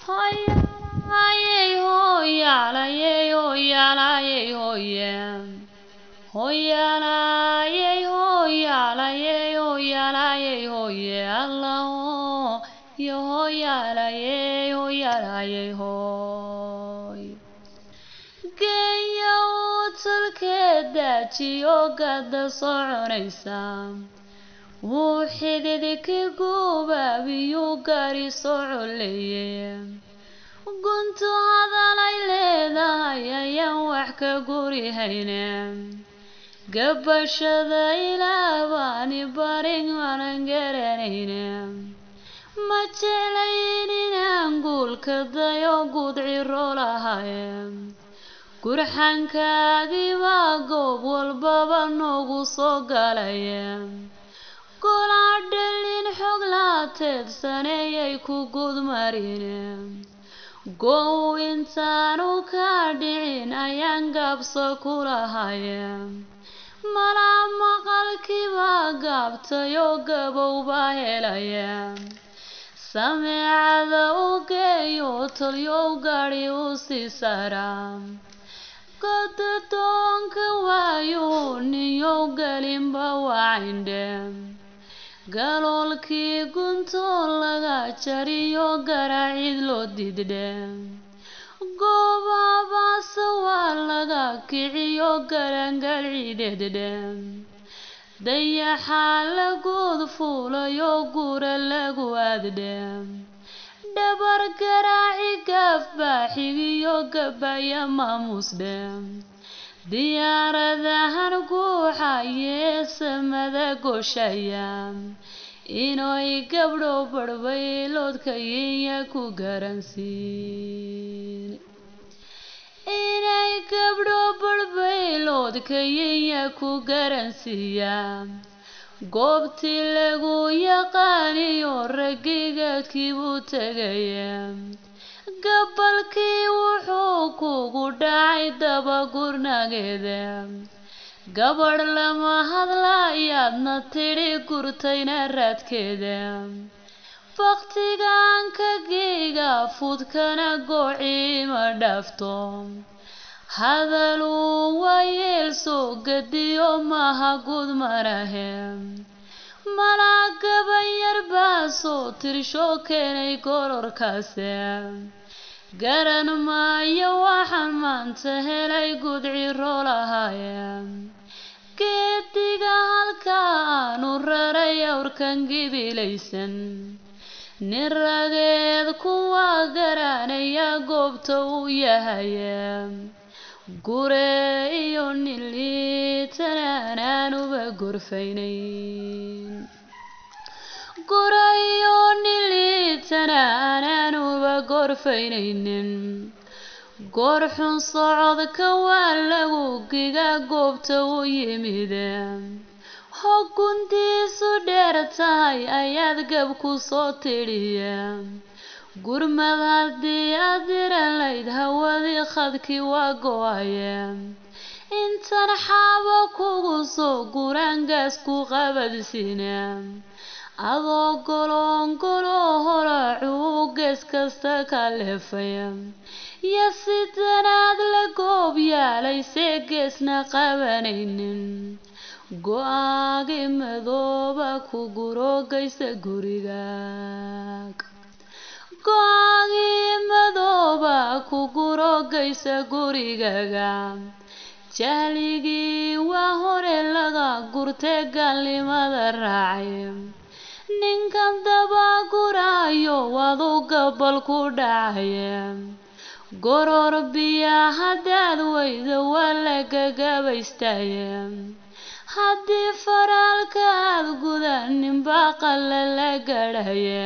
Hoyaalayey hoyaalayey hoyaalayey hoye Hoyaalayey hoyaalayey hoyaalayey hoye Allah yo hoyaalayey hoyaalayey hoy Geeya uu tulkeedaajiyo gada soconaysa wuu xididki gubaabiyuu gaari socoleeye guntu hadalay leedahay ayaan wax ka guri hayne gabashada ilaabaani barin aanan garanayne ma jeclayn inaan guulka dayo gudciro lahaye gurxankaagii baa goob walbaba noogu soo galaya golaa dhalin xog laateedsaneeyay ku gudmarine gow intaanu ka dhicin ayaan gaabso ku lahaye malaa maqalkii baa gaabtayoo gabow baa helaya sameecada u geeyo tolyow gaadhi u sii saraa godadoonka waayuu ninyow gelinba wacayndhe galoolkii guntoo laga jariyo garaacid loo diidhe goobabaase waa laga kiciyo garangal ciideeddhe dayaxaa laguud fuulayo gura lagu aaddhe dhabar garaaci gaaf baaxigiyo gabaya maamuusdhe diyaaradahan guuxayee samada gooshaya inay gabdho barbayloodka yinya ku garansiin inay gabdho barbayloodka yinya ku garansiiya goobtii lagu yaqaaniyo ragigaadkii buu tegaya gabalkii wuxuu kugu dhacay dabagurnageeda gabadh lama hadlayaadna tidhi gurtayna raadkeeda baktigaan ka giiga fudkana goociima dhaafto hadaluu waayeel soo gadiyo maha gud marahe malaa gabayar baa soo tirsho keenay gororkaase garan maayo waxaan maanta helay gudciro lahaye geediga halka aanu raray awrkan gibilaysan nin rageed kuwa garanaya goobta uu yahaye gure iyo nin liitana anaanuba gorfaynayn gure iyo nin liitana anaanuba gorfaynaynin goor xun socodka waa lagu giga goobta u yimide hoguntiisu dheer tahay ayaad gab ku soo tidhiye gurmad haddii aad diran layd hawadii khadkii waa go-aye intan xaabo kugu soo guraangaas ku qabadsiine adoo goloongoloo horacuu gees kasta ka leefaya yo sidanaad la goob yaalaysee geesna qabanaynin go-aagii madooba ku guroogaysa gurigaag go-aagii madooba ku guroogaysa gurigaga jahligii waa hore laga gurtee gaalnimada raacay ninkan dabaguraayo wadu gabal ku dhacaye goror biya haddaad weydo waa la gagabaystaye haddii faraalka aad gudanin baaqala la gadhaye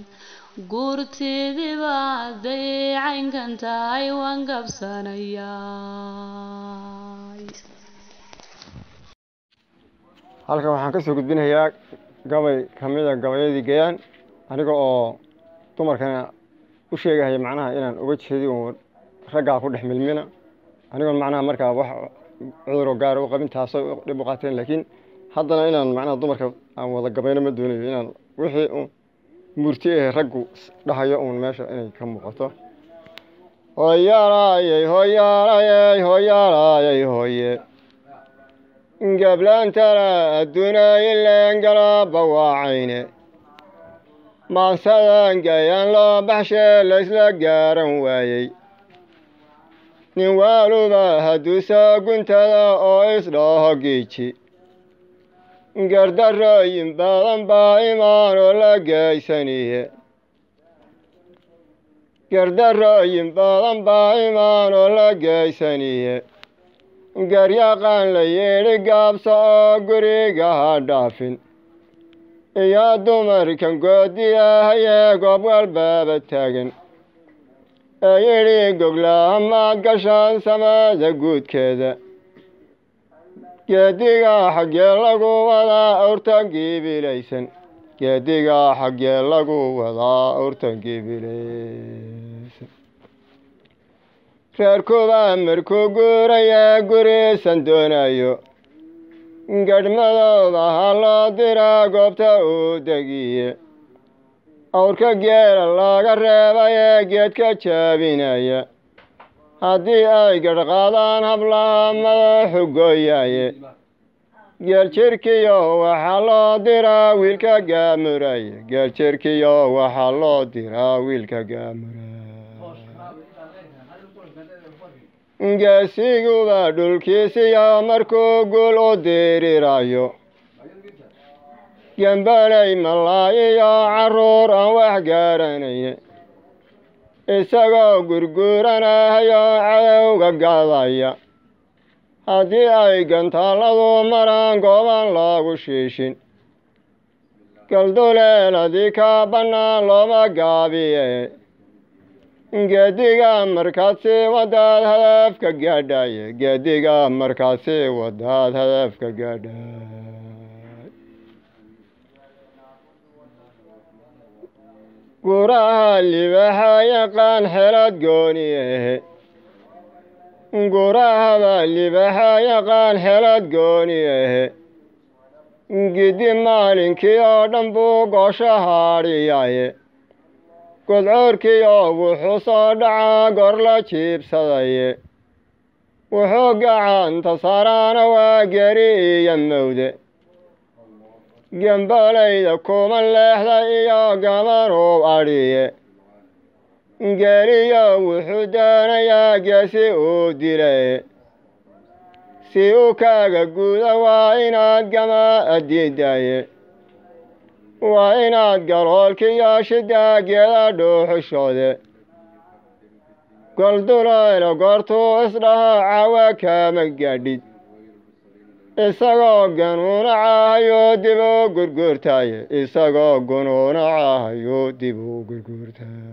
guurtidiba hadday caynkan tahay waan gabsanayaa halkan waxaan ka soo gudbinayaa gabay ka mid a gabayadii gayaan aniga oo dumarkana u sheegahaya macnaha inaan uga jeedi uun raggaa ku dhex milmina anigoon macnaha markaa wax cuduro gaara u qabin taasoo dhib u qaateen laakiin haddana inaan macnaha dumarka aan wada gabayno ma doonayo inaan wixii un murti ee raggu dhahayo uun meesha inay ka muuqato hoyaalayey hoyaalayey hoyaalayey hoye gablaantana adduunaayileen galaba waacayne maansadan gayaan loo baxshee laysla gaaran waayey nin waaluba hadduu soo guntada oo isdhaho giiji gardarooyin badan baa imaanoo la geysaniye gardarooyin badan baa imaanoo la geysaniye garyaqaan la yeedhi gaabsa oo guriga ha dhaafin iyo dumarkan goodiyahayee goob walbaaba taagan ee yidhi goglaha maad gashaan samada guudkeeda geediga xaggee lagu wadaa awrtan giibilaysan geediga xaggee lagu wadaa awrtan giibilaysan reerkuba markuu guuraya guriisan doonayo gadhmadooda ha loo diraa goobta uu degiye awrka geela laga reebayee geedka jaabinaya haddii ay gadhqaadaan hablaha madaxu gooyaaye geel jirkiyo waxaa loo diraa wiilka gaamuraye geel jirkiyo waxaa loo diraa wiilka gaamuraye geesiguba dhulkiisiyo markuu guul u diriraayo gembalay malaayiyo carruur aan wax garanayne isagoo gurguuranahayo cadowga gadaya haddii ay gantaalladu maraan gooban loogu shiishin galduleeladii ka bannaan looma gaabiye geediga markaad sii wadaad hadafka gaadhaye geediga markaad sii wadaad hadafka gaadhay guraha libaxa yaqaan xelad gooniyehe gurahaba libaxa yaqaan xelad gooniyehe gidi maalinkii oo dhan buu goosho haadhiyaye godcoorkiyo wuxuu soo dhacaa gor la jiibsadaye wuxuu gacanta saaraana waa geri iyo mawde gembalayda kuma leexda iyo gamanuu adhiye geriyo wuxuu doonayaa geesi uu dilay si u kaaga guda waa inaad gama adiidaye waa inaad galoolkiyo shidaageeda dhuuxushoode goldulaylo goortuu isdhaho cawa kaama gaadhid isagoo ganuuna caahayuu dib u gurguurtaaye isagoo gunuuna caahayuu dib u gurguurtaay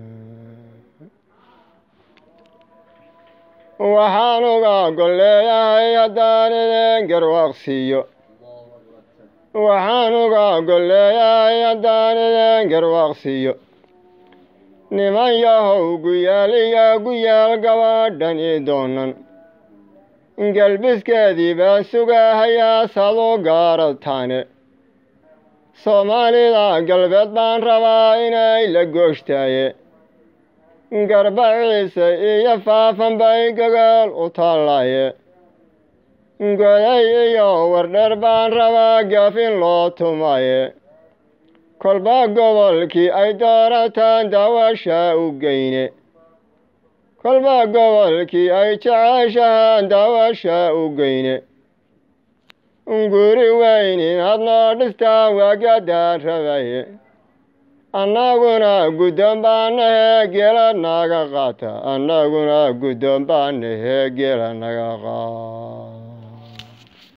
waxaan uga golleeyahay haddaan idin garwaaqsiiyo waxaan uga golleeyahay haddaan idin garwaaqsiiyo niman yahow guyaal iyo guyaal gabadhan ii doonan galbiskeedii baan sugahayaa sadu gaarataane soomaalida galbeed baan rabaa inay la gooshtaye garbaciise iyo faafan bay gogol u taallaye goday iyo wardheer baan rabaa gaafin loo tumaye kolba gobolkii ay doorataan daawasha u geyne kolba gobolkii ay jeceshahaan daawasha u geyne guri weyn inaad noo dhistaan waagadaan rabaye annaguna guddoon baan nahee geela naga qaata annaguna guddoon baan nahee geela naga qaata